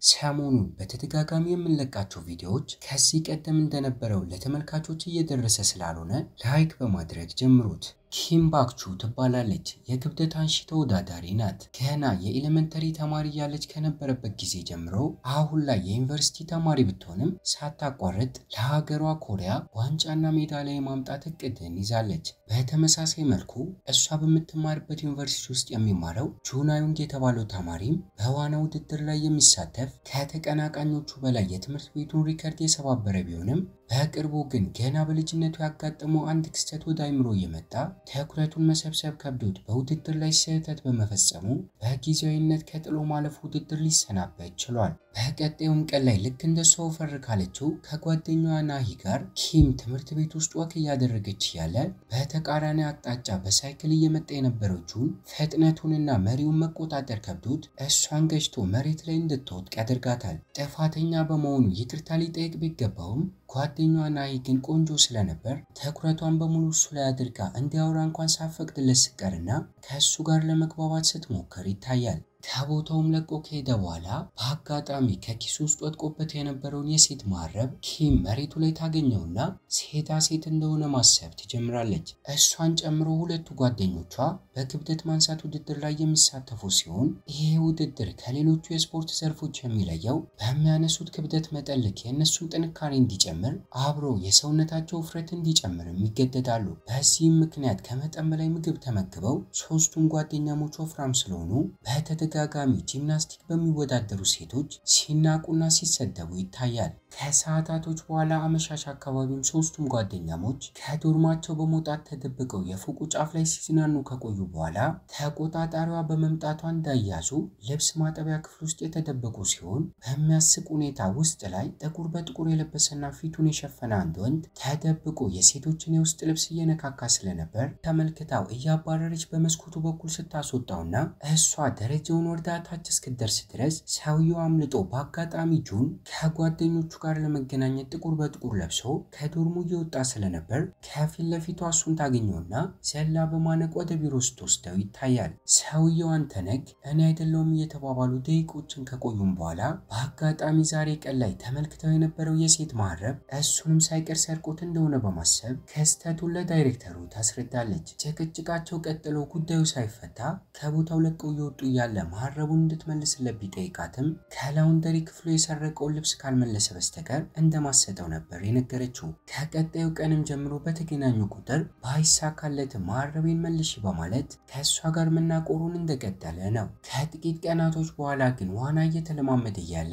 ሰሞኑን በተደጋጋሚ የምንለቃቸው ቪዲዮዎች ከዚህ ቀደም እንደነበረው ለተመልካቾች እየደረሰ ስላልሆነ ላይክ በማድረግ ጀምሩት። ኪም ባክቹ ትባላለች። የክብደት አንሺ ተወዳዳሪ ናት። ገና የኤሌመንተሪ ተማሪ ያለች ከነበረበት ጊዜ ጀምሮ አሁን ላይ የዩኒቨርሲቲ ተማሪ ብትሆንም ሳታቋርጥ ለሀገሯ ኮሪያ ዋንጫና ሜዳሊያ የማምጣት እቅድን ይዛለች። በተመሳሳይ መልኩ እሷ በምትማርበት ዩኒቨርሲቲ ውስጥ የሚማረው ጁናዩንግ የተባለው ተማሪም በዋና ውድድር ላይ የሚሳተፍ ከተቀናቃኞቹ በላይ የትምህርት ቤቱን ሪከርድ የሰባበረ ቢሆንም በቅርቡ ግን ገና በልጅነቱ ያጋጠመው አንድ ክስተት ወደ አይምሮ እየመጣ ትኩረቱን መሰብሰብ ከብዶት በውድድር ላይ ስህተት በመፈጸሙ በጊዜያዊነት ከጥሎ ማለፍ ውድድር ሊሰናበት ችሏል። በቀጣዩም ቀን ላይ ልክ እንደ ሰው ፈር ካለችው ከጓደኛዋ ናሂ ጋር ኪም ትምህርት ቤት ውስጥ ወክ እያደረገች እያለ በተቃራኒ አቅጣጫ በሳይክል እየመጣ የነበረችውን ፍጥነቱንና መሪውን መቆጣጠር ከብዶት እሷን ገጭቶ መሬት ላይ እንድትወድቅ ያደርጋታል። ጥፋተኛ በመሆኑ ይቅርታ ሊጠይቅ ቢገባውም ጓደኛዋ ናሂ ግን ቆንጆ ስለነበር ትኩረቷን በሙሉ እሱ ላይ አድርጋ እንዲያወራ እንኳን ሳፈቅድለት ስቀርና ከእሱ ጋር ለመግባባት ስትሞክር ይታያል። ከቦታውም ለቆ ከሄደ በኋላ በአጋጣሚ ከኪሱ ውስጥ ወድቆበት የነበረውን የሴት መሀረብ ኪም መሬቱ ላይ ታገኘውና ሴታ ሴት እንደሆነ ማሰብ ትጀምራለች። እሷን ጨምሮ ሁለቱ ጓደኞቿ በክብደት ማንሳት ውድድር ላይ የሚሳተፉ ሲሆን ይሄ ውድድር ከሌሎቹ የስፖርት ዘርፎች የሚለየው በሚያነሱት ክብደት መጠን ልክ የእነሱን ጥንካሬ እንዲጨምር አብሮ የሰውነታቸው ውፍረት እንዲጨምርም ይገደዳሉ። በዚህም ምክንያት ከመጠን በላይ ምግብ ተመግበው ሶስቱም ጓደኛሞች ወፍራም ስለሆኑ በተደጋ ተደጋጋሚ ጂምናስቲክ በሚወዳደሩ ሴቶች ሲናቁና ሲሰደቡ ይታያል። ከሰዓታቶች በኋላ አመሻሽ አካባቢም ሶስቱም ጓደኛሞች ከዶርማቸው በመውጣት ተደብቀው የፎቁ ጫፍ ላይ ሲዝናኑ ከቆዩ በኋላ ተቆጣጣሪዋ በመምጣቷ እንዳያዙ ልብስ ማጠቢያ ክፍል ውስጥ የተደበቁ ሲሆን በሚያስቅ ሁኔታ ውስጥ ላይ ጥቁር በጥቁር የለበሰና ፊቱን የሸፈነ አንድ ወንድ ተደብቆ የሴቶችን የውስጥ ልብስ እየነካካ ስለነበር ተመልክታው እያባረረች በመስኮቱ በኩል ስታስወጣውና እሷ ደረጃውን ወርዳ ታች እስክደርስ ድረስ ሰውየው አምልጦ በአጋጣሚ ጁን ከጓደኞቹ ጋር ለመገናኘት ጥቁር በጥቁር ለብሶ ከዶርሙ እየወጣ ስለነበር ከፊት ለፊቷ እሱን ታገኘውና ዘላ በማነቅ ወደ ቢሮ ስትወስደው ይታያል። ሰውየው አንተ ነህ እኔ አይደለውም እየተባባሉ ደቂቆችን ከቆዩም በኋላ በአጋጣሚ ዛሬ ቀን ላይ ተመልክተው የነበረው የሴት መሀረብ እሱንም ሳይቀር ሰርቆት እንደሆነ በማሰብ ክስተቱን ለዳይሬክተሩ ታስረዳለች። ጭቅጭቃቸው ቀጥሎ ጉዳዩ ሳይፈታ ከቦታው ለቀው እየወጡ እያለ መሀረቡን እንድትመልስለት ቢጠይቃትም ከላውንደሪ ክፍሉ የሰረቀውን ልብስ ካልመለሰ በስተቀር እንደማሰጠው ነበር የነገረችው። ከቀጣዩ ቀንም ጀምሮ በተገናኙ ቁጥር ባይሳካለትም መሀረቤን መልሺ በማለት ከእሷ ጋር መናቆሩን እንደቀጠለ ነው። ከጥቂት ቀናቶች በኋላ ግን ዋና እየተለማመደ እያለ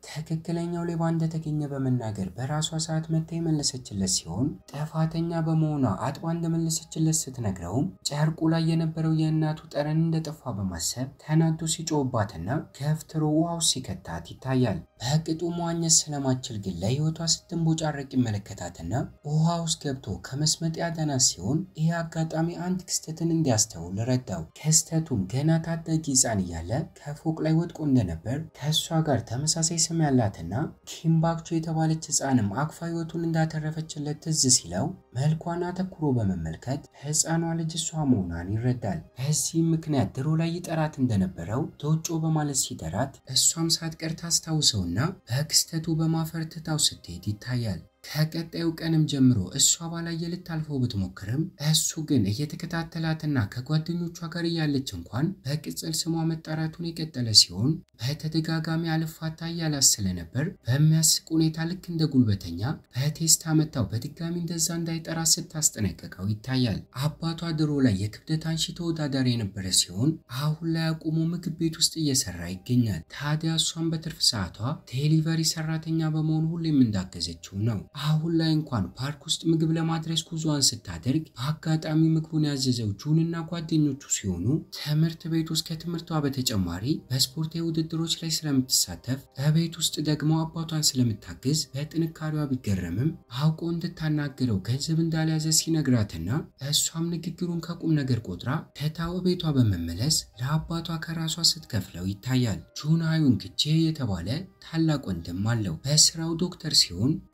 ትክክለኛው ሌባ እንደተገኘ በመናገር በራሷ ሰዓት መታ የመለሰችለት ሲሆን ጥፋተኛ በመሆኗ አጥባ እንደመለሰችለት ስትነግረውም ጨርቁ ላይ የነበረው የእናቱ ጠረን እንደጠፋ በማሰብ ተናዶ ሲጮህባትና ገፍትሮ ውሃው ሲከታት ይታያል። በቅጡ መዋኘት ስለማችል ግን ለሕይወቷ ስትንቦጫረቅ ይመለከታትና ውሃ ውስጥ ገብቶ ከመስመጥ ያዳናት ሲሆን ይህ አጋጣሚ አንድ ክስተትን እንዲያስተውል ረዳው። ክስተቱም ገና ታዳጊ ሕፃን እያለ ከፎቅ ላይ ወድቆ እንደነበር ከእሷ ጋር ተመሳሳይ ስም ያላትና ኪም ባክቹ የተባለች ህፃንም አቅፋ ህይወቱን እንዳተረፈችለት ትዝ ሲለው መልኳን አተኩሮ በመመልከት ህፃኗ ልጅ እሷ መሆኗን ይረዳል። በዚህም ምክንያት ድሮ ላይ ይጠራት እንደነበረው ዶጮ በማለት ሲጠራት እሷም ሳትቀር ታስታውሰውና በክስተቱ በማፈር ትታው ስትሄድ ይታያል። ከቀጣዩ ቀንም ጀምሮ እሷ ባላየ ልታልፈው ብትሞክርም እሱ ግን እየተከታተላትና ከጓደኞቿ ጋር እያለች እንኳን በቅጽል ስሟ መጣራቱን የቀጠለ ሲሆን በተደጋጋሚ አልፋታ እያላት ስለነበር በሚያስቅ ሁኔታ ልክ እንደ ጉልበተኛ በቴስታ መታው በድጋሚ እንደዛ እንዳይጠራት ስታስጠነቀቀው ይታያል። አባቷ ድሮ ላይ የክብደት አንሺ ተወዳዳሪ የነበረ ሲሆን አሁን ላይ አቁሞ ምግብ ቤት ውስጥ እየሰራ ይገኛል። ታዲያ እሷን በትርፍ ሰዓቷ ዴሊቨሪ ሰራተኛ በመሆኑ ሁሌም እንዳገዘችው ነው። አሁን ላይ እንኳን ፓርክ ውስጥ ምግብ ለማድረስ ጉዞዋን ስታደርግ በአጋጣሚ ምግቡን ያዘዘው ጁንና ጓደኞቹ ሲሆኑ ትምህርት ቤት ውስጥ ከትምህርቷ በተጨማሪ በስፖርታዊ ውድድሮች ላይ ስለምትሳተፍ በቤት ውስጥ ደግሞ አባቷን ስለምታግዝ በጥንካሬዋ ቢገረምም አውቆ እንድታናግረው ገንዘብ እንዳልያዘ ሲነግራትና እሷም ንግግሩን ከቁም ነገር ቆጥራ ትታው ቤቷ በመመለስ ለአባቷ ከራሷ ስትከፍለው ይታያል። ጁን ሃዩንግ ጄ የተባለ ታላቅ ወንድም አለው። በስራው ዶክተር ሲሆን ከቀረ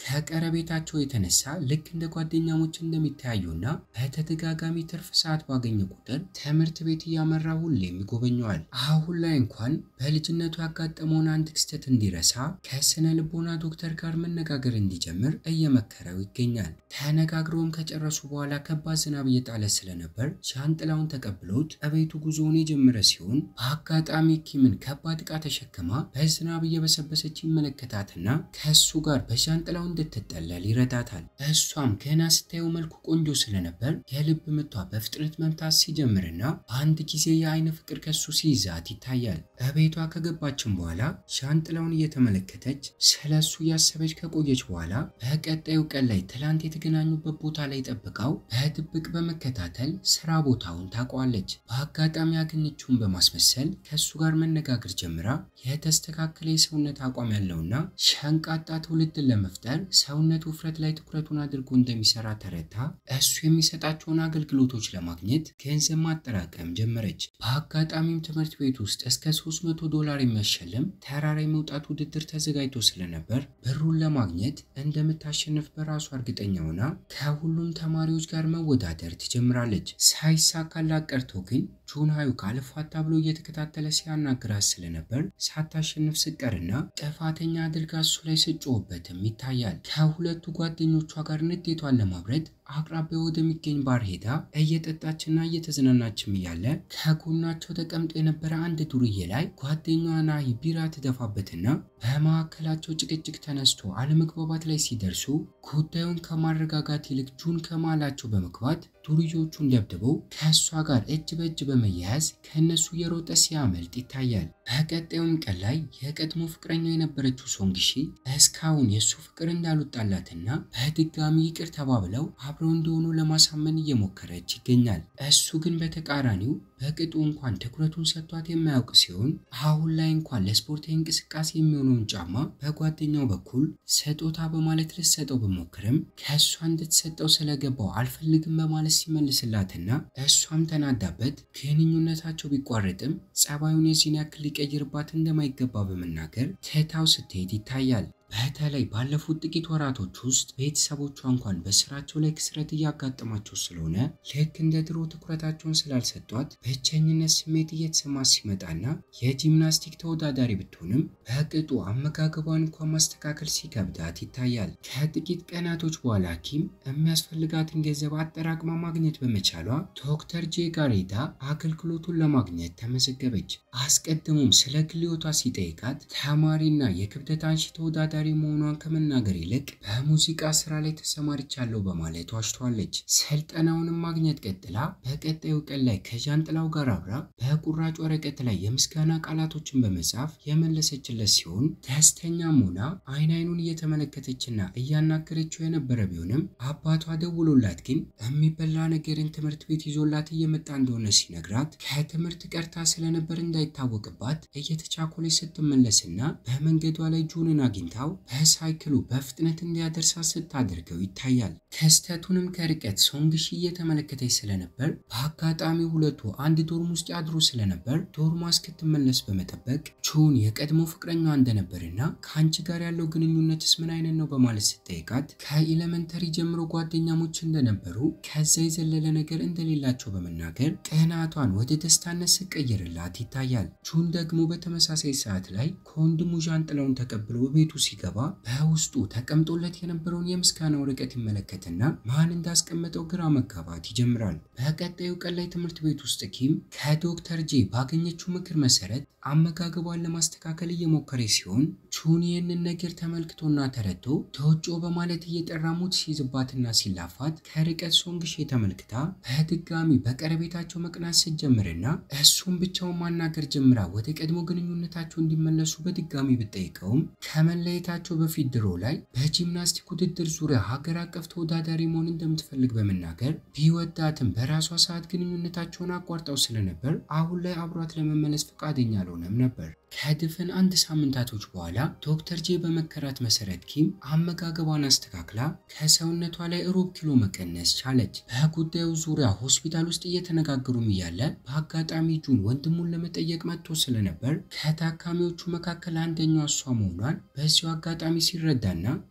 በቀረቤታቸው የተነሳ ልክ እንደ ጓደኛሞች እንደሚተያዩና በተደጋጋሚ ትርፍ ሰዓት ባገኘ ቁጥር ትምህርት ቤት እያመራ ሁሌም ይጎበኘዋል። አሁን ላይ እንኳን በልጅነቱ ያጋጠመውን አንድ ክስተት እንዲረሳ ከስነ ልቦና ዶክተር ጋር መነጋገር እንዲጀምር እየመከረው ይገኛል። ተነጋግረውም ከጨረሱ በኋላ ከባድ ዝናብ እየጣለ ስለነበር ሻንጥላውን ተቀብሎት እቤቱ ጉዞውን የጀመረ ሲሆን በአጋጣሚ ኪምን ከባድ ዕቃ ተሸክማ በዝናብ እየበሰበሰች ይመለከታትና ከእሱ ጋር በሻንጥላው እንድትጠለል ይረዳታል። እሷም ገና ስታየው መልኩ ቆንጆ ስለነበር የልብ ምቷ በፍጥነት መምታት ሲጀምርና በአንድ ጊዜ የአይን ፍቅር ከሱ ሲይዛት ይታያል። እቤቷ ከገባችን በኋላ ሻንጥላውን እየተመለከተች ስለ እሱ እያሰበች ከቆየች በኋላ በቀጣዩ ቀን ላይ ትላንት የተገናኙበት ቦታ ላይ ጠብቃው በድብቅ በመከታተል ስራ ቦታውን ታውቀዋለች። በአጋጣሚ ያገኘችውን በማስመሰል ከእሱ ጋር መነጋገር ጀምራ የተስተካከለ የሰውነት አቋም ያለውና ሸንቃጣ ትውልድን ለመፍጠር ሰውነት ውፍረት ላይ ትኩረቱን አድርጎ እንደሚሰራ ተረታ እሱ የሚሰጣቸውን አገልግሎቶች ለማግኘት ገንዘብ ማጠራቀም ጀመረች። በአጋጣሚም ትምህርት ቤት ውስጥ እስከ 300 ዶላር የሚያሸልም ተራራ የመውጣት ውድድር ተዘጋጅቶ ስለነበር ብሩን ለማግኘት እንደምታሸንፍ በራሷ እርግጠኛ ሆና ከሁሉም ተማሪዎች ጋር መወዳደር ትጀምራለች። ሳይሳካላት ቀርቶ ግን ጁን ሃዩካ ልፋታ ብሎ እየተከታተለ ሲያናግራት ስለነበር ሳታሸንፍ ስቀርና ጥፋተኛ አድርጋ እሱ ላይ ስጮህበትም ይታያል። ከሁለቱ ጓደኞቿ ጋር ንዴቷን ለማብረድ አቅራቢያ ወደሚገኝ ባር ሄዳ እየጠጣችና እየተዝናናችም እያለ ከጎናቸው ተቀምጦ የነበረ አንድ ዱርዬ ላይ ጓደኛዋ ናሂ ቢራ ትደፋበትና በመካከላቸው ጭቅጭቅ ተነስቶ አለመግባባት ላይ ሲደርሱ ጉዳዩን ከማረጋጋት ይልቅ ጁን ከመሃላቸው በመግባት ዱርዮቹን ደብድበው ከእሷ ጋር እጅ በእጅ በመያያዝ ከእነሱ እየሮጠ ሲያመልጥ ይታያል። በቀጣዩም ቀን ላይ የቀድሞ ፍቅረኛው የነበረችው ሶንግሺ እስካሁን የእሱ ፍቅር እንዳልወጣላትና በድጋሚ ይቅር ተባብለው አብረው እንደሆኑ ለማሳመን እየሞከረች ይገኛል። እሱ ግን በተቃራኒው በቅጡ እንኳን ትኩረቱን ሰጥቷት የማያውቅ ሲሆን አሁን ላይ እንኳን ለስፖርታዊ እንቅስቃሴ የሚሆነውን ጫማ በጓደኛው በኩል ስጦታ በማለት ልትሰጠው ብሞክርም ከእሷ እንድትሰጠው ስለገባው አልፈልግም በማለት ሲመልስላትና እሷም ተናዳበት ግንኙነታቸው ቢቋረጥም ጸባዩን የዚህን ያክል ሊቀይርባት እንደማይገባ በመናገር ትታው ስትሄድ ይታያል። በተለይ ባለፉት ጥቂት ወራቶች ውስጥ ቤተሰቦቿ እንኳን በስራቸው ላይ ክስረት እያጋጠማቸው ስለሆነ ልክ እንደ ድሮ ትኩረታቸውን ስላልሰጧት ብቸኝነት ስሜት እየተሰማት ሲመጣና የጂምናስቲክ ተወዳዳሪ ብትሆንም በቅጡ አመጋገቧን እንኳን ማስተካከል ሲከብዳት ይታያል። ከጥቂት ቀናቶች በኋላ ኪም የሚያስፈልጋትን ገንዘብ አጠራቅማ ማግኘት በመቻሏ ዶክተር ጄ ጋር ሄዳ አገልግሎቱን ለማግኘት ተመዘገበች። አስቀድሞም ስለ ግል ሕይወቷ ሲጠይቃት ተማሪና የክብደት አንሺ ተወዳዳሪ መሆኗን ከመናገር ይልቅ በሙዚቃ ስራ ላይ ተሰማርቻለሁ በማለት ዋሽቷለች። ስልጠናውንም ማግኘት ቀጥላ በቀጣዩ ቀን ላይ ከዣንጥላው ጋር አብራ በቁራጭ ወረቀት ላይ የምስጋና ቃላቶችን በመጻፍ የመለሰችለት ሲሆን ደስተኛም ሆና አይን አይኑን እየተመለከተችና እያናገረችው የነበረ ቢሆንም አባቷ ደውሎላት ግን የሚበላ ነገርን ትምህርት ቤት ይዞላት እየመጣ እንደሆነ ሲነግራት ከትምህርት ቀርታ ስለነበር እንዳይታወቅባት እየተቻኮለች ስትመለስና በመንገዷ ላይ ጁንን አግኝታው በሳይክሉ በፍጥነት እንዲያደርሳት ስታደርገው ይታያል። ክስተቱንም ከርቀት ሶንግሺ እየተመለከተች ስለነበር በአጋጣሚ ሁለቱ አንድ ዶርም ውስጥ ያድሩ ስለነበር ዶርሟ እስክትመለስ በመጠበቅ ጁን የቀድሞ ፍቅረኛዋ እንደነበርና ከአንቺ ጋር ያለው ግንኙነትስ ምን አይነት ነው በማለት ስጠይቃት ከኤሌመንተሪ ጀምሮ ጓደኛሞች እንደነበሩ ከዛ የዘለለ ነገር እንደሌላቸው በመናገር ቅናቷን ወደ ደስታነት ስቀይርላት ይታያል። ጁን ደግሞ በተመሳሳይ ሰዓት ላይ ከወንድሙ ዣንጥላውን ተቀብሎ ቤቱ ሲገባ በውስጡ ተቀምጦለት የነበረውን የምስጋና ወረቀት ይመለከትና ማን እንዳስቀመጠው ግራ መጋባት ይጀምራል። በቀጣዩ ቀን ላይ ትምህርት ቤት ውስጥ ኪም ከዶክተር ጄ ባገኘችው ምክር መሰረት አመጋገቧን ለማስተካከል እየሞከረ ሲሆን ቹን ይህንን ነገር ተመልክቶና ተረድቶ ተወጮ በማለት እየጠራ ሙድ ሲይዝባትና ሲላፋት ከርቀት ሶንግሼ ተመልክታ በድጋሚ በቀረቤታቸው መቅናት ስትጀምርና እሱም ብቻውን ማናገር ጀምራ ወደ ቀድሞ ግንኙነታቸው እንዲመለሱ በድጋሚ ብጠይቀውም ከመለየታቸው በፊት ድሮ ላይ በጂምናስቲክ ውድድር ዙሪያ ሀገር አቀፍ ተወዳዳሪ መሆን እንደምትፈልግ በመናገር ቢወዳትም በራሷ ሰዓት ግንኙነታቸውን አቋርጠው ስለነበር አሁን ላይ አብሯት ለመመለስ ፈቃደኛ አልሆነም ነበር። ከድፍን አንድ ሳምንታቶች በኋላ ዶክተር ጄ በመከራት መሰረት ኪም አመጋገቧን አስተካክላ ከሰውነቷ ላይ ሩብ ኪሎ መቀነስ ቻለች። በጉዳዩ ዙሪያ ሆስፒታል ውስጥ እየተነጋገሩም እያለ በአጋጣሚ ጁን ወንድሙን ለመጠየቅ መጥቶ ስለነበር ከታካሚዎቹ መካከል አንደኛው እሷ መሆኗን በዚሁ አጋጣሚ ሲረዳና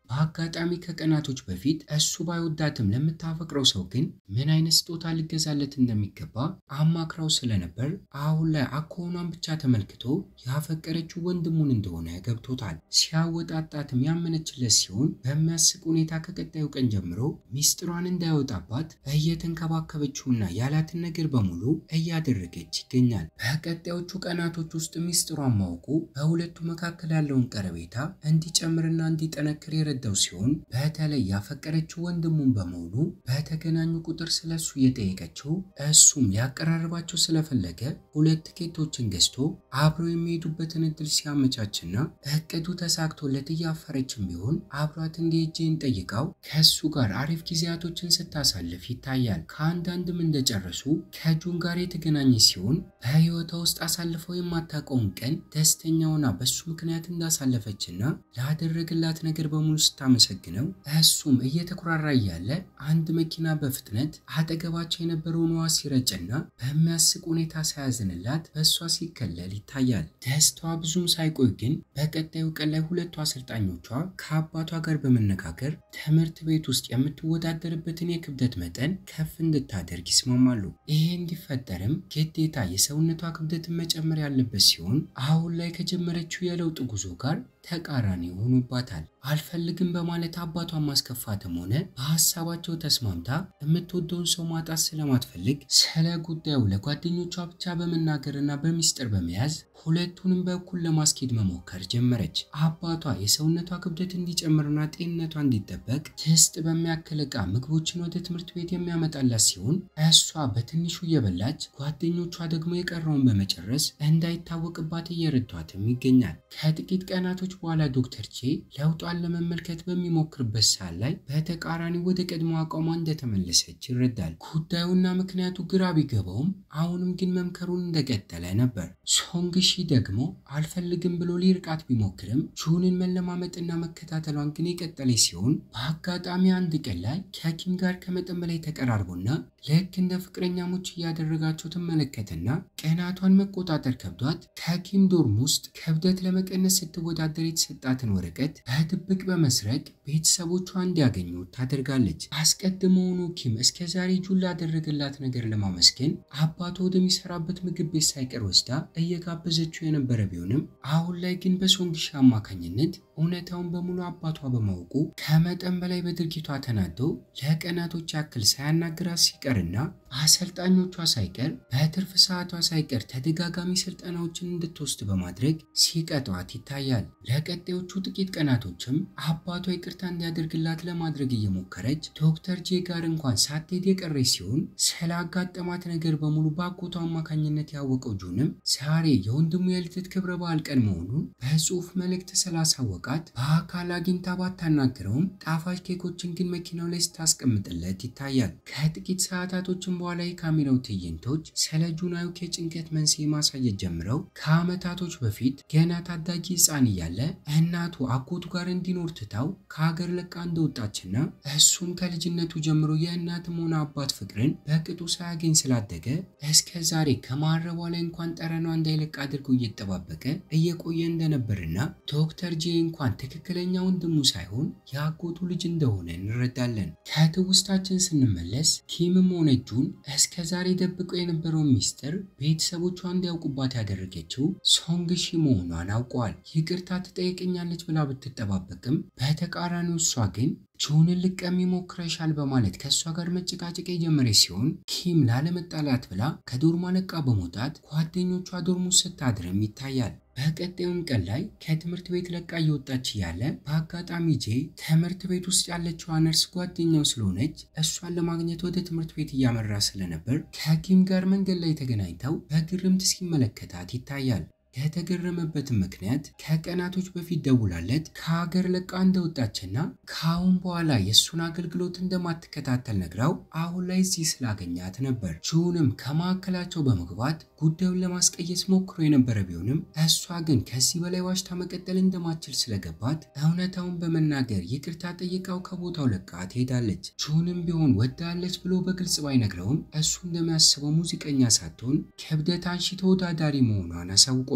በአጋጣሚ ከቀናቶች በፊት እሱ ባይወዳትም ለምታፈቅረው ሰው ግን ምን አይነት ስጦታ ሊገዛለት እንደሚገባ አማክራው ስለነበር አሁን ላይ አኳኋኗን ብቻ ተመልክቶ ያፈቀረችው ወንድሙን እንደሆነ ገብቶታል። ሲያወጣጣትም ያመነችለት ሲሆን በሚያስቅ ሁኔታ ከቀጣዩ ቀን ጀምሮ ሚስጥሯን እንዳይወጣባት እየተንከባከበችውና ያላትን ነገር በሙሉ እያደረገች ይገኛል። በቀጣዮቹ ቀናቶች ውስጥ ሚስጥሯን ማወቁ በሁለቱ መካከል ያለውን ቀረቤታ እንዲጨምርና እንዲጠነክር የረዳው ሲሆን በተለይ ያፈቀረችው ወንድሙን በመሆኑ በተገናኙ ቁጥር ስለሱ እየጠየቀችው እሱም ሊያቀራርባቸው ስለፈለገ ሁለት ትኬቶችን ገዝቶ አብረው የሚሄዱበትን እድል ሲያመቻችና እቅዱ ተሳክቶለት እያፈረችም ቢሆን አብሯት እንዲሄጅን ጠይቃው ከእሱ ጋር አሪፍ ጊዜያቶችን ስታሳልፍ ይታያል። ከአንዳንድም እንደጨረሱ ከጁን ጋር የተገናኘ ሲሆን በህይወቷ ውስጥ አሳልፈው የማታውቀውን ቀን ደስተኛ ሆና በሱ ምክንያት እንዳሳለፈችና ላደረግላት ነገር በሙሉ ስታመሰግነው እሱም እየተኩራራ እያለ አንድ መኪና በፍጥነት አጠገባቸው የነበረውን ውሃ ሲረጭና በሚያስቅ ሁኔታ ሳያዝንላት በእሷ ሲከለል ይታያል። ደስታዋ ብዙም ሳይቆይ ግን በቀጣዩ ቀን ላይ ሁለቱ አሰልጣኞቿ ከአባቷ ጋር በመነጋገር ትምህርት ቤት ውስጥ የምትወዳደርበትን የክብደት መጠን ከፍ እንድታደርግ ይስማማሉ። ይሄ እንዲፈጠርም ግዴታ የሰውነቷ ክብደትን መጨመር ያለበት ሲሆን አሁን ላይ ከጀመረችው የለውጥ ጉዞ ጋር ተቃራኒ ሆኖባታል። አልፈልግም በማለት አባቷን ማስከፋትም ሆነ በሀሳባቸው ተስማምታ የምትወደውን ሰው ማጣት ስለማትፈልግ ስለ ጉዳዩ ለጓደኞቿ ብቻ በመናገርና በሚስጥር በመያዝ ሁለቱንም በኩል ለማስኬድ መሞከር ጀመረች። አባቷ የሰውነቷ ክብደት እንዲጨምርና ጤንነቷ እንዲጠበቅ ድስት በሚያክል ዕቃ ምግቦችን ወደ ትምህርት ቤት የሚያመጣላት ሲሆን እሷ በትንሹ እየበላች ጓደኞቿ ደግሞ የቀረውን በመጨረስ እንዳይታወቅባት እየረዷትም ይገኛል። ከጥቂት ቀናቶች በኋላ ዶክተር ቼ ለውጧን ለመመልከት በሚሞክርበት ሰዓት ላይ በተቃራኒ ወደ ቀድሞ አቋሟ እንደተመለሰች ይረዳል። ጉዳዩና ምክንያቱ ግራ ቢገባውም አሁንም ግን መምከሩን እንደቀጠለ ነበር። ሶንግሺ ደግሞ አልፈልግም ብሎ ሊርቃት ቢሞክርም ጁንን መለማመጥና መከታተሏን ግን የቀጠለ ሲሆን በአጋጣሚ አንድ ቀን ላይ ከኪም ጋር ከመጠን በላይ ተቀራርቦና ልክ እንደ ፍቅረኛሞች እያደረጋቸው ትመለከትና ቀናቷን መቆጣጠር ከብዷት ከኪም ዶርም ውስጥ ክብደት ለመቀነስ ስትወዳደር የተሰጣትን ወረቀት በድብቅ በመስረቅ ቤተሰቦቿ እንዲያገኙ ታደርጋለች። አስቀድሞውኑ ኪም እስከ ዛሬ ጁን ላደረገላት ነገር ለማመስገን አባቷ ወደሚሰራበት ምግብ ቤት ሳይቀር ወስዳ እየጋበዘችው የነበረ ቢሆንም አሁን ላይ ግን በሶንግሺ አማካኝነት እውነታውን በሙሉ አባቷ በማወቁ ከመጠን በላይ በድርጊቷ ተናዶ ለቀናቶች ያክል ሳያናግራት ሲቀርና አሰልጣኞቿ ሳይቀር በትርፍ ሰዓቷ ሳይቀር ተደጋጋሚ ስልጠናዎችን እንድትወስድ በማድረግ ሲቀጧት ይታያል። ለቀጣዮቹ ጥቂት ቀናቶችም አባቷ ይቅርታ እንዲያደርግላት ለማድረግ እየሞከረች ዶክተር ጄ ጋር እንኳን ሳትሄድ የቀረች ሲሆን ስላጋጠማት ነገር በሙሉ በአጎቷ አማካኝነት ያወቀው ጁንም ዛሬ የወንድሙ የልደት ክብረ በዓል ቀን መሆኑን በጽሁፍ መልእክት ስላሳወቃት በአካል አግኝታ ባታናግረውም ጣፋጭ ኬኮችን ግን መኪናው ላይ ስታስቀምጥለት ይታያል። ከጥቂት ሰዓታቶችን በኋላ የካሜራው ትዕይንቶች ስለ ጁናዩክ የጭንቀት መንስኤ ማሳየት ጀምረው ከዓመታቶች በፊት ገና ታዳጊ ሕፃን እያለ እናቱ አጎቱ ጋር እንዲኖር ትታው ከሀገር ለቃ እንደወጣችና እሱም ከልጅነቱ ጀምሮ የእናትም ሆነ አባት ፍቅርን በቅጡ ሳያገኝ ስላደገ እስከ ዛሬ ከማረቧ ላይ እንኳን ጠረኗ እንዳይለቅ አድርጎ እየተጠባበቀ እየቆየ እንደነበርና ዶክተር ጄ እንኳን ትክክለኛ ወንድሙ ሳይሆን የአጎቱ ልጅ እንደሆነ እንረዳለን። ከትውስታችን ስንመለስ ኪምም ሆነ ጁን እስከ ዛሬ ደብቀው የነበረውን ሚስጥር ቤተሰቦቿ እንዲያውቁባት ያደረገችው ሶንግሺ መሆኗን አውቀዋል። ይቅርታ ትጠይቀኛለች ብላ ብትጠባበቅም በተቃራኒው እሷ ግን ጁንን ልቀሚ ሞክረሻል በማለት ከእሷ ጋር መጨቃጨቅ የጀመረች ሲሆን ኪም ላለመጣላት ብላ ከዶርሟ ለቃ በመውጣት ጓደኞቿ ዶርም ውስጥ ስታድርም ይታያል። በቀጣዩም ቀን ላይ ከትምህርት ቤት ለቃ እየወጣች እያለ በአጋጣሚ ጄ ትምህርት ቤት ውስጥ ያለችዋ ነርስ ጓደኛው ስለሆነች እሷን ለማግኘት ወደ ትምህርት ቤት እያመራ ስለነበር ከኪም ጋር መንገድ ላይ ተገናኝተው በግርምት ሲመለከታት ይታያል። የተገረመበትን ምክንያት ከቀናቶች በፊት ደውላለት ከሀገር ለቃ እንደወጣችና ከአሁን በኋላ የእሱን አገልግሎት እንደማትከታተል ነግራው አሁን ላይ እዚህ ስላገኛት ነበር። ጁንም ከማዕከላቸው በመግባት ጉዳዩን ለማስቀየስ ሞክሮ የነበረ ቢሆንም እሷ ግን ከዚህ በላይ ዋሽታ መቀጠል እንደማትችል ስለገባት እውነታውን በመናገር ይቅርታ ጠይቃው ከቦታው ለቃ ትሄዳለች። ጁንም ቢሆን ወዳለች ብሎ በግልጽ ባይነግረውም እሱ እንደሚያስበው ሙዚቀኛ ሳትሆን ክብደት አንሺ ተወዳዳሪ መሆኗን አሳውቆታል።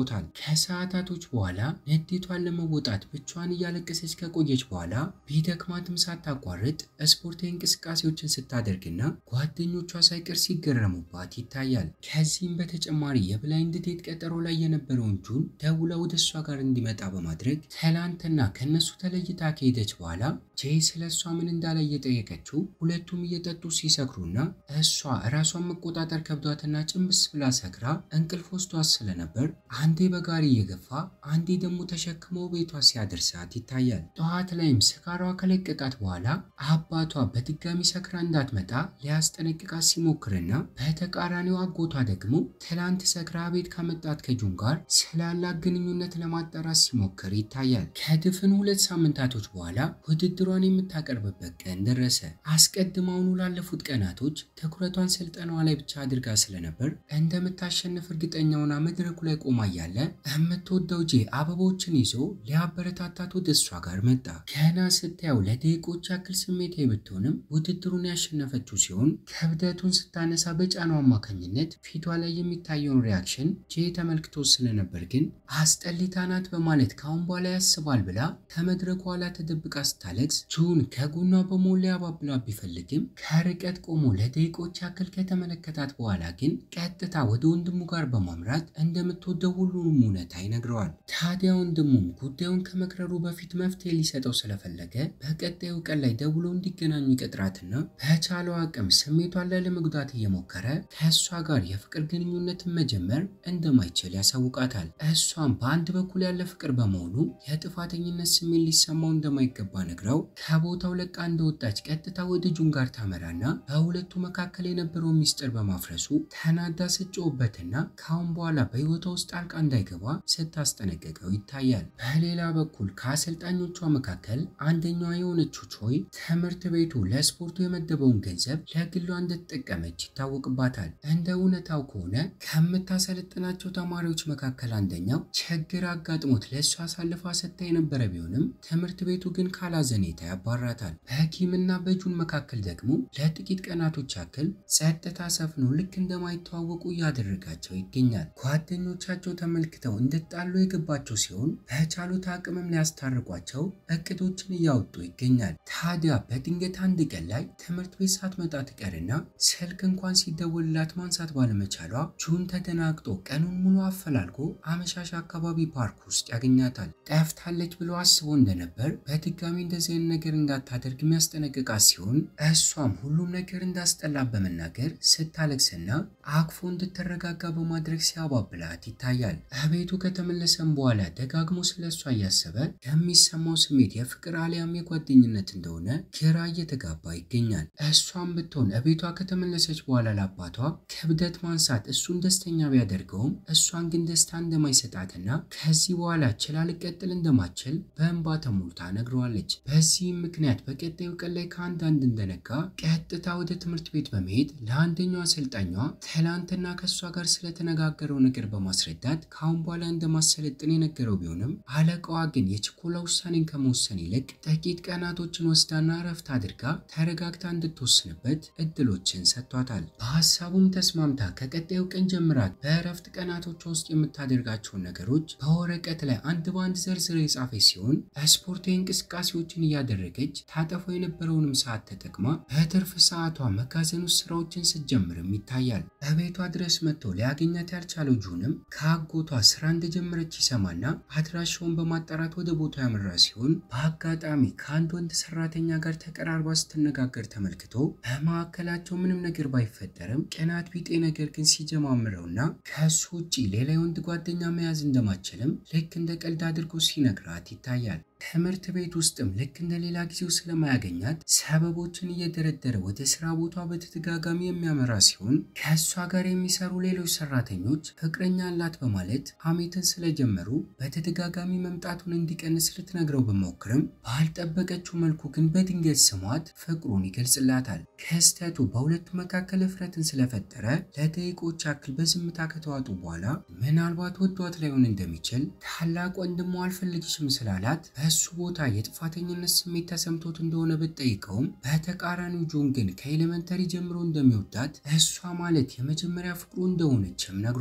ሰጥቶታል። ከሰዓታቶች በኋላ ንዴቷን ለመወጣት ብቻዋን እያለቀሰች ከቆየች በኋላ ቢደክማትም ሳታቋርጥ ስፖርታዊ እንቅስቃሴዎችን ስታደርግና ጓደኞቿ ሳይቀር ሲገረሙባት ይታያል። ከዚህም በተጨማሪ የብላይንድ ዴት ቀጠሮ ላይ የነበረውን ጁን ደውላ ወደ እሷ ጋር እንዲመጣ በማድረግ ትላንትና ከነሱ ተለይታ ከሄደች በኋላ ጄ ስለ እሷ ምን እንዳለ እየጠየቀችው ሁለቱም እየጠጡ ሲሰክሩና እሷ እራሷን መቆጣጠር ከብዷትና ጭንብስ ብላ ሰክራ እንቅልፍ ወስዷት ስለነበር አንዴ በጋሪ እየገፋ አንዴ ደግሞ ተሸክሞ ቤቷ ሲያደርሳት ይታያል። ጠዋት ላይም ስካሯ ከለቀቃት በኋላ አባቷ በድጋሚ ሰክራ እንዳትመጣ ሊያስጠነቅቃት ሲሞክርና በተቃራኒው አጎቷ ደግሞ ትላንት ሰክራ ቤት ካመጣት ከጁን ጋር ስላላት ግንኙነት ለማጣራት ሲሞክር ይታያል። ከድፍን ሁለት ሳምንታቶች በኋላ ውድድሯን የምታቀርብበት ቀን ደረሰ። አስቀድማውኑ ላለፉት ቀናቶች ትኩረቷን ስልጠናዋ ላይ ብቻ አድርጋ ስለነበር እንደምታሸንፍ እርግጠኛ ሆና መድረኩ ላይ ቆማ እያለ የምትወደው ጄ አበቦችን ይዞ ሊያበረታታት ወደ እሷ ጋር መጣ። ገና ስታየው ለደቂቆች ያክል ስሜታዊ ብትሆንም ውድድሩን ያሸነፈችው ሲሆን ክብደቱን ስታነሳ በጫናው አማካኝነት ፊቷ ላይ የሚታየውን ሪያክሽን ጄ ተመልክቶ ስለነበር ግን አስጠሊታ ናት በማለት ካሁን በኋላ ያስባል ብላ ከመድረኩ ኋላ ተደብቃ ስታለቅስ ጁን ከጎኗ በሞላ ያባብላ ቢፈልግም ከርቀት ቆሞ ለደቂቆች ያክል ከተመለከታት በኋላ ግን ቀጥታ ወደ ወንድሙ ጋር በማምራት እንደምትወደው ሁሉንም እውነታ ይነግረዋል። ታዲያ ወንድሙም ጉዳዩን ከመክረሩ በፊት መፍትሄ ሊሰጠው ስለፈለገ በቀጣዩ ቀን ላይ ደውሎ እንዲገናኙ ይቀጥራትና በቻለው አቅም ስሜቷን ላለመጉዳት እየሞከረ ከእሷ ጋር የፍቅር ግንኙነትን መጀመር እንደማይችል ያሳውቃታል። እሷም በአንድ በኩል ያለ ፍቅር በመሆኑ የጥፋተኝነት ስሜት ሊሰማው እንደማይገባ ነግረው ከቦታው ለቃ እንደወጣች ቀጥታ ወደ ጁን ጋር ታመራና በሁለቱ መካከል የነበረው ሚስጥር በማፍረሱ ተናዳ ስጮውበትና ካሁን በኋላ በሕይወቷ ውስጥ ጣልቃ እንዳይገባ ስታስጠነቅቀው ይታያል። በሌላ በኩል ከአሰልጣኞቿ መካከል አንደኛዋ የሆነችው ቾይ ትምህርት ቤቱ ለስፖርቱ የመደበውን ገንዘብ ለግሏ እንደተጠቀመች ይታወቅባታል። እንደ እውነታው ከሆነ ከምታሰለጥናቸው ተማሪዎች መካከል አንደኛው ችግር አጋጥሞት ለእሷ አሳልፋ ሰጥታ የነበረ ቢሆንም ትምህርት ቤቱ ግን ካላዘኔታ ያባራታል። በኪምና በጁን መካከል ደግሞ ለጥቂት ቀናቶች ያክል ጸጥታ ሰፍኖ ልክ እንደማይተዋወቁ እያደረጋቸው ይገኛል። ጓደኞቻቸው ተመልክተው እንድጣሉ የገባቸው ሲሆን በቻሉት አቅምም ሊያስታርቋቸው እቅዶችን እያወጡ ይገኛል። ታዲያ በድንገት አንድ ቀን ላይ ትምህርት ቤት ሳትመጣ ትቀርና ስልክ እንኳን ሲደወልላት ማንሳት ባለመቻሏ ጁን ተደናግጦ ቀኑን ሙሉ አፈላልጎ አመሻሽ አካባቢ ፓርክ ውስጥ ያገኛታል። ጠፍታለች ብሎ አስቦ እንደነበር በድጋሚ እንደዚህ አይነት ነገር እንዳታደርግ የሚያስጠነቅቃት ሲሆን እሷም ሁሉም ነገር እንዳስጠላ በመናገር ስታለቅስና አቅፎ እንድትረጋጋ በማድረግ ሲያባብላት ይታያል። እቤቱ ከተመለሰም በኋላ ደጋግሞ ስለ እሷ እያሰበ የሚሰማው ስሜት የፍቅር አሊያም የጓደኝነት እንደሆነ ግራ እየተጋባ ይገኛል። እሷም ብትሆን እቤቷ ከተመለሰች በኋላ ለአባቷ ክብደት ማንሳት እሱን ደስተኛ ቢያደርገውም እሷን ግን ደስታ እንደማይሰጣትና ከዚህ በኋላ ችላ ልቀጥል እንደማትችል በእንባ ተሞልታ ነግረዋለች። በዚህም ምክንያት በቀጣዩ ቀን ላይ ከአንዳንድ እንደነጋ ቀጥታ ወደ ትምህርት ቤት በመሄድ ለአንደኛው አሰልጣኟ ትላንትና ከእሷ ጋር ስለተነጋገረው ነገር በማስረዳት ከአሁን በኋላ እንደማሰለጥን የነገረው ቢሆንም አለቃዋ ግን የችኮላ ውሳኔን ከመወሰን ይልቅ ጥቂት ቀናቶችን ወስዳና እረፍት አድርጋ ተረጋግታ እንድትወስንበት እድሎችን ሰጥቷታል። በሀሳቡም ተስማምታ ከቀጣዩ ቀን ጀምራ በእረፍት ቀናቶቿ ውስጥ የምታደርጋቸውን ነገሮች በወረቀት ላይ አንድ በአንድ ዘርዝረ የጻፈች ሲሆን ስፖርታዊ እንቅስቃሴዎችን እያደረገች ታጠፋው የነበረውንም ሰዓት ተጠቅማ በትርፍ ሰዓቷ መጋዘን ውስጥ ስራዎችን ስትጀምርም ይታያል። በቤቷ ድረስ መጥቶ ሊያገኛት ያልቻለው ጁንም ከአጎቷ ስራ እንደጀመረች ይሰማና አድራሻውን በማጣራት ወደ ቦታው ያመራ ሲሆን በአጋጣሚ ከአንድ ወንድ ሰራተኛ ጋር ተቀራርባ ስትነጋገር ተመልክቶ በመካከላቸው ምንም ነገር ባይፈጠርም ቅናት ቢጤ ነገር ግን ሲጀማምረውና ከእሱ ውጭ ሌላ የወንድ ጓደኛ መያዝ እንደማችልም ልክ እንደ ቀልድ አድርጎ ሲነግራት ይታያል። ትምህርት ቤት ውስጥም ልክ እንደ ሌላ ጊዜው ስለማያገኛት ሰበቦችን እየደረደረ ወደ ስራ ቦታ በተደጋጋሚ የሚያመራ ሲሆን ከእሷ ጋር የሚሰሩ ሌሎች ሰራተኞች ፍቅረኛ አላት በማለት ሐሜትን ስለጀመሩ በተደጋጋሚ መምጣቱን እንዲቀንስ ልትነግረው ብሞክርም ባልጠበቀችው መልኩ ግን በድንገት ስሟት ፍቅሩን ይገልጽላታል። ክስተቱ በሁለቱ መካከል እፍረትን ስለፈጠረ ለደቂቆች ያክል በዝምታ ከተዋጡ በኋላ ምናልባት ወዷት ላይሆን እንደሚችል ታላቅ ወንድሟ አልፈልግሽም ስላላት በእሱ ቦታ የጥፋተኝነት ስሜት ተሰምቶት እንደሆነ ብትጠይቀውም በተቃራኒው ጆን ግን ከኤሌመንተሪ ጀምሮ እንደሚወዳት እሷ ማለት የመጀመሪያ ፍቅሩ እንደሆነችም ነግሯታል።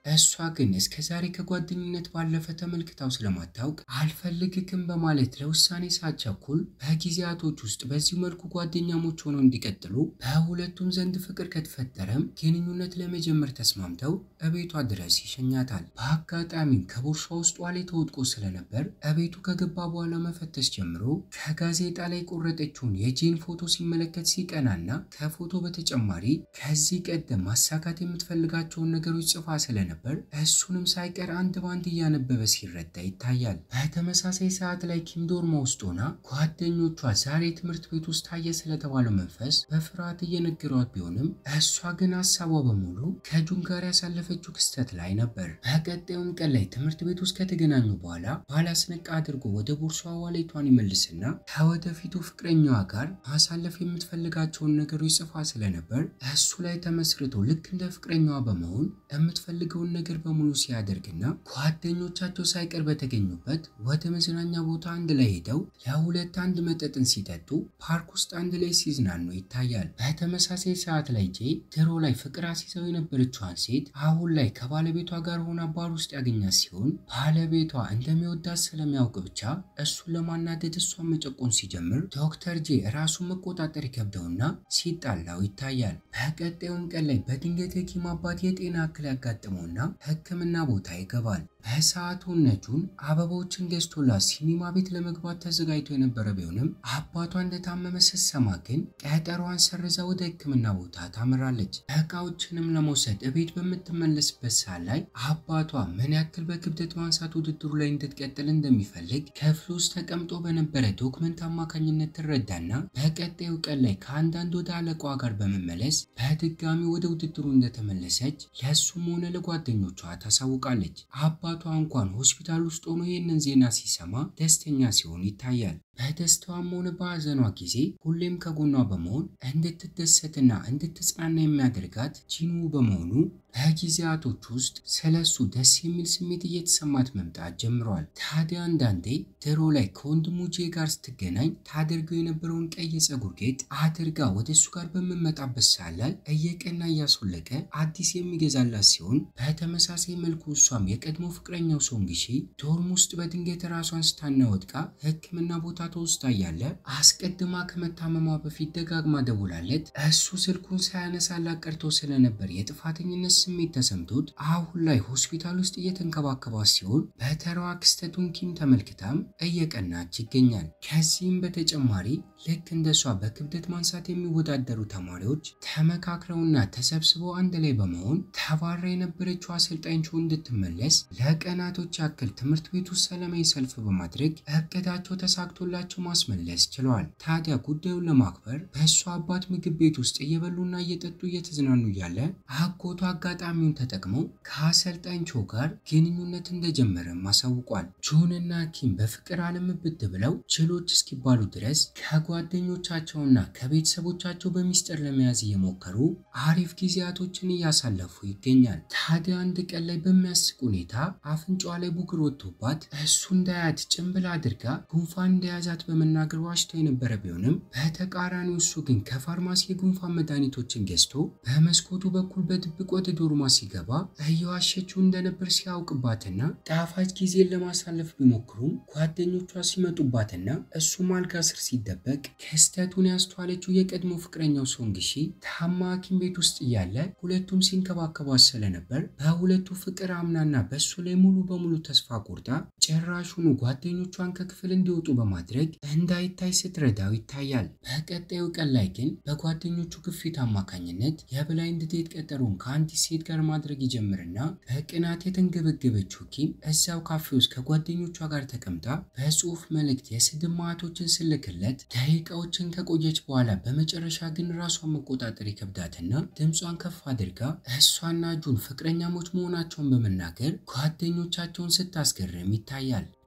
እሷ ግን እስከ ዛሬ ከጓደኝነት ባለፈ ተመልክታው ስለማታውቅ አልፈልግክም በማለት ለውሳኔ ሳትቸኩል በጊዜያቶች ውስጥ በዚህ መልኩ ጓደኛሞች ሆነው እንዲቀጥሉ በሁለቱም ዘንድ ፍቅር ከተፈጠረም ግንኙነት ለመጀመር ተስማምተው እቤቷ ድረስ ይሸኛታል። በአጋጣሚም ከቦርሷ ውስጥ ዋሌት ተወድቆ ስለነበር እቤቱ ከገባ በኋላ መፈተሽ ጀምሮ ከጋዜጣ ላይ የቆረጠችውን የጄን ፎቶ ሲመለከት ሲቀናና ከፎቶ በተጨማሪ ከዚህ ቀደም ማሳካት የምትፈልጋቸውን ነገሮች ጽፋ ስለነበር እሱንም ሳይቀር አንድ ባንድ እያነበበ ሲረዳ ይታያል። በተመሳሳይ ሰዓት ላይ ኪም ዶርማ ውስጥ ሆና ጓደኞቿ ዛሬ ትምህርት ቤት ውስጥ ታየ ስለተባለው መንፈስ በፍርሃት እየነገሯት ቢሆንም እሷ ግን ሀሳቧ በሙሉ ከጁን ጋር ያሳለፈችው ክስተት ላይ ነበር። በቀጣዩም ቀን ላይ ትምህርት ቤት ውስጥ ከተገናኙ በኋላ ባላስነቃ አድርጎ ወደ ቦርሷ ዋሌቷን ይመልስና ከወደፊቱ ፍቅረኛዋ ጋር ማሳለፍ የምትፈልጋቸውን ነገሮች ጽፋ ስለነበር እሱ ላይ ተመስርቶ ልክ እንደ ፍቅረኛዋ በመሆን የምትፈልገውን ነገር በሙሉ ሲያደርግና ጓደኞቻቸው ሳይቀር በተገኙበት ወደ መዝናኛ ቦታ አንድ ላይ ሄደው ለሁለት አንድ መጠጥን ሲጠጡ ፓርክ ውስጥ አንድ ላይ ሲዝናኑ ይታያል። በተመሳሳይ ሰዓት ላይ ጄ ድሮ ላይ ፍቅር አስይዘው የነበረችዋን ሴት አሁን ላይ ከባለቤቷ ጋር ሆና ባር ውስጥ ያገኛት ሲሆን ባለቤቷ እንደሚወዳት ስለሚያውቅ ብቻ እሱን ለማናደድ እሷን መጨቆን ሲጀምር ዶክተር ጄ ራሱን መቆጣጠር ይከብደውና ሲጣላው ይታያል። በቀጣዩም ቀን ላይ በድንገት የኪም አባት የጤና እክል ያጋጥመውና ሕክምና ቦታ ይገባል። በሰዓቱ ነጁን አበባዎችን ገዝቶላት ሲኒማ ቤት ለመግባት ተዘጋጅቶ የነበረ ቢሆንም አባቷ እንደታመመ ስትሰማ ግን ቀጠሯን ሰርዛ ወደ ሕክምና ቦታ ታምራለች። እቃዎችንም ለመውሰድ እቤት በምትመለስበት ሰዓት ላይ አባቷ ምን ያክል በክብደት ማንሳት ውድድሩ ላይ እንድትቀጥል እንደሚፈልግ ክፍል ውስጥ ተቀምጦ በነበረ ዶክመንት አማካኝነት ትረዳና በቀጣዩ ቀን ላይ ከአንዳንድ ወደ አለቃዋ ጋር በመመለስ በድጋሚ ወደ ውድድሩ እንደተመለሰች ለእሱም ሆነ ለጓደኞቿ ታሳውቃለች። አባቷ እንኳን ሆስፒታል ውስጥ ሆኖ ይህንን ዜና ሲሰማ ደስተኛ ሲሆን ይታያል። በደስታዋም ሆነ በሐዘኗ ጊዜ ሁሌም ከጎኗ በመሆን እንድትደሰትና እንድትጽናና የሚያደርጋት ጂኑ በመሆኑ በጊዜያቶች ውስጥ ስለሱ ደስ የሚል ስሜት እየተሰማት መምጣት ጀምሯል። ታዲያ አንዳንዴ ድሮ ላይ ከወንድሙ ጄ ጋር ስትገናኝ ታደርገው የነበረውን ቀይ የፀጉር ጌጥ አድርጋ ወደ እሱ ጋር በምመጣበት ሰዓት ላይ እየቀና እያስወለቀ አዲስ የሚገዛላት ሲሆን በተመሳሳይ መልኩ እሷም የቀድሞ ፍቅረኛው ሶንግሺ ዶርም ውስጥ በድንገት ራሷን ስታና ወድቃ ሕክምና ቦታ ተወስዳ እያለ አስቀድማ ከመታመሟ በፊት ደጋግማ ደውላለት እሱ ስልኩን ሳያነሳላት ቀርቶ ስለነበር የጥፋተኝነት ስሜት ተሰምቶት አሁን ላይ ሆስፒታል ውስጥ እየተንከባከባት ሲሆን በተራዋ ክስተቱን ኪም ተመልክታም እየቀናች ይገኛል። ከዚህም በተጨማሪ ልክ እንደሷ በክብደት ማንሳት የሚወዳደሩ ተማሪዎች ተመካክረውና ተሰብስበው አንድ ላይ በመሆን ተባራ የነበረችው አሰልጣኝ ቾ እንድትመለስ ለቀናቶች ያክል ትምህርት ቤቱ ሰላማዊ ሰልፍ በማድረግ እቅዳቸው ተሳክቶላቸው ማስመለስ ችለዋል። ታዲያ ጉዳዩን ለማክበር በእሷ አባት ምግብ ቤት ውስጥ እየበሉና እየጠጡ እየተዝናኑ እያለ አጎቱ አጋጣሚውን ተጠቅመው ከአሰልጣኝ ቾ ጋር ግንኙነት እንደጀመረም አሳውቋል። ጆንና ኪም በፍቅር አለምብት ብለው ችሎች እስኪባሉ ድረስ ከጓደኞቻቸውና ከቤተሰቦቻቸው በሚስጥር ለመያዝ እየሞከሩ አሪፍ ጊዜያቶችን እያሳለፉ ይገኛል። ታዲያ አንድ ቀን ላይ በሚያስቅ ሁኔታ አፍንጫዋ ላይ ቡግር ወጥቶባት እሱ እንዳያት ጭንብል አድርጋ ጉንፋን እንደያዛት በመናገር ዋሽቶ የነበረ ቢሆንም በተቃራኒው እሱ ግን ከፋርማሲ የጉንፋን መድኃኒቶችን ገዝቶ በመስኮቱ በኩል በድብቅ ወደ ዶርማ ሲገባ እየዋሸችው እንደነበር ሲያውቅባትና ጣፋጭ ጊዜን ለማሳለፍ ቢሞክሩም ጓደኞቿ ሲመጡባትና እሱም አልጋ ስር ሲደበቅ ክስተቱን ያስተዋለችው የቀድሞ ፍቅረኛው ሶንግሺ ታማ ሐኪም ቤት ውስጥ እያለ ሁለቱም ሲንከባከቧት ስለነበር በሁለቱ ፍቅር አምናና በእሱ ላይ ሙሉ በሙሉ ተስፋ ቆርጣ ጭራሹኑ ጓደኞቿን ከክፍል እንዲወጡ በማድረግ እንዳይታይ ስትረዳው ይታያል። በቀጣዩ ቀን ላይ ግን በጓደኞቹ ግፊት አማካኝነት የብላይንድ ዴት ቀጠሮን ከአንዲት ሴት ጋር ማድረግ ይጀምርና በቅናት የተንገበገበችው ኪም እዛው ካፌ ውስጥ ከጓደኞቿ ጋር ተቀምጣ በጽሁፍ መልእክት የስድብ ማቶችን ስልክለት ደቂቃዎችን ከቆየች በኋላ በመጨረሻ ግን ራሷን መቆጣጠር ይከብዳትና ድምጿን ከፍ አድርጋ እሷና ጁን ፍቅረኛሞች መሆናቸውን በመናገር ጓደኞቻቸውን ስታስገርም ይታያል።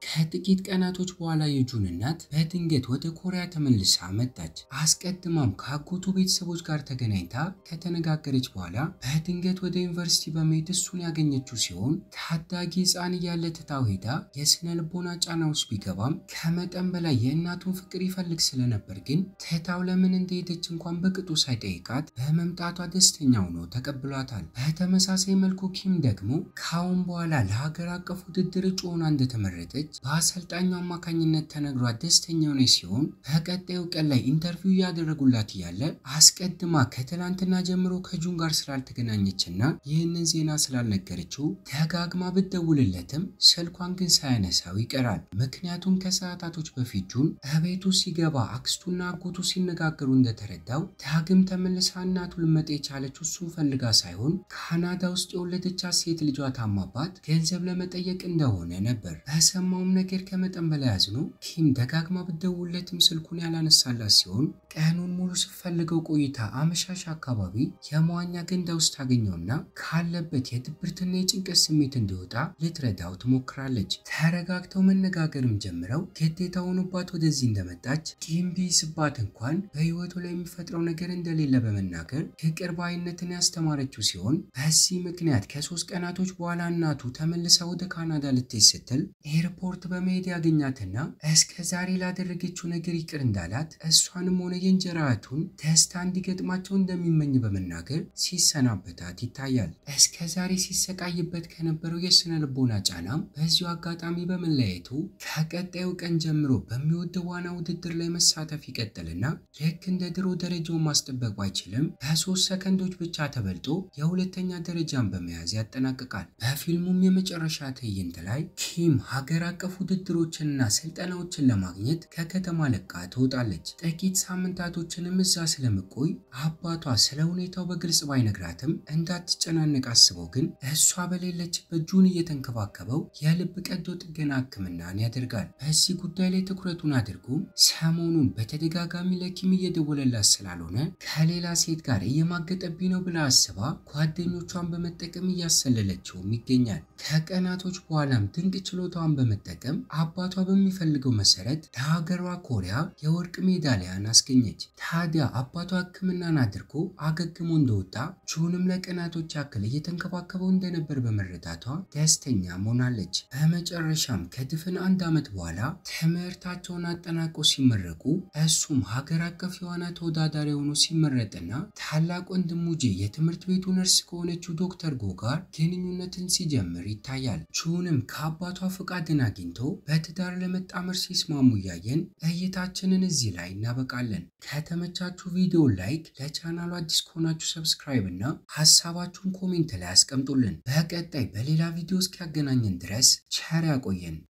ከጥቂት ቀናቶች በኋላ የጁን እናት በድንገት ወደ ኮሪያ ተመልሳ መጣች። አስቀድማም ከአጎቱ ቤተሰቦች ጋር ተገናኝታ ከተነጋገረች በኋላ በድንገት ወደ ዩኒቨርሲቲ በመሄድ እሱን ያገኘችው ሲሆን ታዳጊ ሕፃን እያለ ትታው ሄዳ የስነ ልቦና ጫና ውስጥ ቢገባም ከመጠን በላይ የእናቱን ፍቅር ይፈልግ ስለነበር ግን ትታው ለምን እንደሄደች እንኳን በቅጡ ሳይጠይቃት በመምጣቷ ደስተኛ ሆኖ ተቀብሏታል። በተመሳሳይ መልኩ ኪም ደግሞ ከአሁን በኋላ ለሀገር አቀፍ ውድድር እጩ ሆና እንደተመረጠች በአሰልጣኙ አማካኝነት ተነግሯት ደስተኛ ሆነች ሲሆን በቀጣዩ ቀን ላይ ኢንተርቪው እያደረጉላት እያለ አስቀድማ ከትላንትና ጀምሮ ከጁን ጋር ስላልተገናኘችና ይህንን ዜና ስላልነገረችው ደጋግማ ብትደውልለትም ስልኳን ግን ሳያነሳው ይቀራል። ምክንያቱም ከሰዓታቶች በፊት ጁን እቤቱ ሲገባ አክስቱና አጎቱ ሲነጋገሩ እንደተረዳው ዳግም ተመልሳ እናቱ ልመጣ የቻለችው እሱን ፈልጋ ሳይሆን ካናዳ ውስጥ የወለደቻት ሴት ልጇ ታማባት ገንዘብ ለመጠየቅ እንደሆነ ነበር። በሰማውም ነገር ከመጠን በላይ አዝኖ ኪም ደጋግማ ብትደውልለትም ስልኩን ያላነሳላት ሲሆን ቀኑን ሙሉ ስትፈልገው ቆይታ አመሻሽ አካባቢ የመዋኛ ገንዳ ውስጥ ታገኘውና ካለበት የድብርትና የጭንቀት ስሜት እንዲወጣ ልትረዳው ትሞክራለች። ተረጋግተው መነጋገርም ጀምረው ግዴታ ሆኖባት ወደዚህ እንደመጣች ቂም ቢይዝባት እንኳን በህይወቱ ላይ የሚፈጥረው ነገር እንደሌለ በመናገር ፍቅር ባይነትን ያስተማረችው ሲሆን በዚህ ምክንያት ከሶስት ቀናቶች በኋላ እናቱ ተመልሳ ወደ ካናዳ ልትሄድ ስትል ኤርፖርት በመሄድ ያገኛትና እስከ ዛሬ ላደረገችው ነገር ይቅር እንዳላት እሷንም ሆነ የእንጀራ እህቱን ደስታ እንዲገጥማቸው እንደሚመኝ በመናገር ሲሰናበታት ይታያል። እስከ ዛሬ ሲሰቃይበት ከነበረው የስነ ልቦና ጫናም በዚሁ አጋጣሚ በመለያየቱ ከቀጣዩ ቀን ጀምሮ በሚወደው ዋና ውድድር ላይ መሳተፍ ይቀጥልና ልክ እንደ ድሮ ደረጃውን ማስጠበቅ ባይችልም በሶስት ሰከንዶች ብቻ ተበልጦ የሁለተኛ ደረጃን በመያዝ ያጠናቅቃል። በፊልሙም የመጨረሻ ትዕይንት ላይ ኪም ሀገር አቀፍ ውድድሮችንና ስልጠናዎችን ለማግኘት ከከተማ ለቃ ትወጣለች። ጥቂት ሳምንታቶችንም እዛ ስለምቆይ አባቷ ስለ ሁኔታው በግልጽ ባይነግራትም እንዳትጨናነቅ አስበው ግን እሷ በሌለችበት ጁን እየተንከባከበው የልብ ቀዶ ጥገና ሕክምናን ያደርጋል። በዚህ ጉዳይ ላይ ትኩረቱን አድርጎ ሰሞኑን በተደጋጋሚ ለኪም እየደወለላት ስላልሆነ ከሌላ ሴት ጋር እየማገጠብኝ ነው ብላ አስባ ጓደኞቿን በመጠቀም እያሰለለችውም ይገኛል። ከቀናቶች በኋላም ድንቅ ችሎታዋን በመጠቀም አባቷ በሚፈልገው መሰረት ለሀገሯ ኮሪያ የወርቅ ሜዳሊያን አስገኘች። ታዲያ አባቷ ሕክምናን አድርጎ አገግሞ እንደወጣ ጁንም ለቀናቶች ያክል እየተንከባከበው እንደነበር በመረዳቷ ደስተኛ ሆናለች። በመጨረሻም ከድፍን አንድ ዓመት በኋላ ትምህርታቸውን አጠናቀው ሲመረቁ እሱም ሀገር አቀፍ የዋና ተወዳዳሪ ሆኖ ሲመረጥና ታላቅ ወንድሙ ጄ የትምህርት ቤቱ ነርስ ከሆነችው ዶክተር ጎ ጋር ግንኙነትን ሲጀምር ይታያል። ጁንም ከአባቷ ፈቃድን አግኝቶ በትዳር ለመጣመር ሲስማሙ እያየን እይታችንን እዚህ ላይ እናበቃለን። ከተመቻችሁ ቪዲዮ ላይክ፣ ለቻናሉ አዲስ ከሆናችሁ ሰብስክራይብ እና ሀሳባችሁን ኮሜንት ላይ አስቀምጡልን። በቀጣይ በሌላ ቪዲዮ እስኪያገናኘን ድረስ ቸር ያቆየን።